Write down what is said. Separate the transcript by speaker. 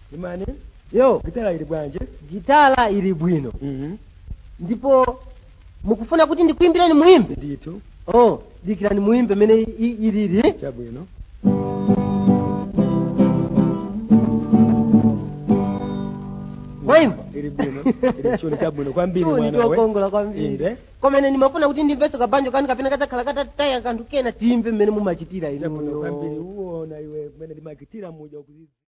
Speaker 1: imani
Speaker 2: yo
Speaker 1: gitala ili bwanje
Speaker 2: gitala ili bwino
Speaker 1: Mhm.
Speaker 2: ndipo mukufuna kuti ndikuimbireni muimbe
Speaker 1: ndithu
Speaker 2: oh dikirani muimbe mene i- ilili
Speaker 1: chabwino
Speaker 2: mwaimba
Speaker 1: ili bwino ili chuni chabwino kwambiri
Speaker 2: Chuni
Speaker 1: mwana we
Speaker 2: tiwakongola kwambiri
Speaker 1: inde
Speaker 2: komene ndimafuna kuti ndimveso kabanjo kani kapena kadzakhala katataya kanthu kena timve mmene mumachitira
Speaker 1: chabwino
Speaker 2: inuyo
Speaker 1: kwambiri uwona iwe kumene ndimakitira muja ukuzizi